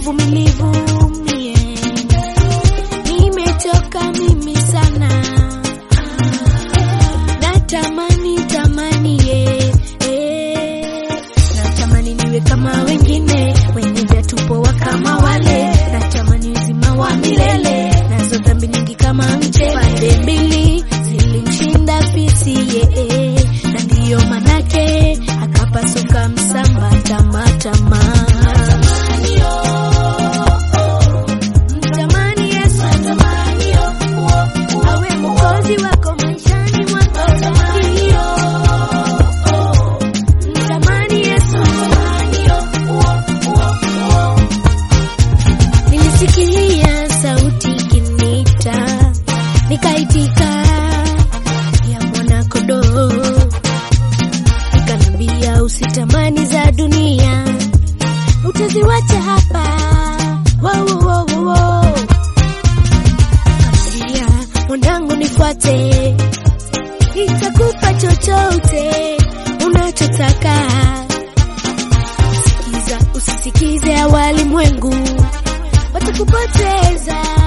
uvumilivu mie nimechoka mimi sana natamani tamani ye eh. natamani niwe kama wengine wenye viatu poa kama wale natamani uzima wa milele nazo dhambi nyingi kama mche pande mbili zilimshinda fisi ye na ndiyo manake akapasuka msamba tamatama Mtamani Yesu, awe mwokozi wako maishani mwako. Mtamani Yesu, nilisikia sauti ikiniita, nikaitika ya mwana kondoo, ikanambia usitamani za dunia, utaziwacha hapa. Wow, wow, wow, wow. Kanambia mwanangu, nifuate, nitakupa chochote unachotaka. Sikiza, usisikize ya walimwengu, watakupoteza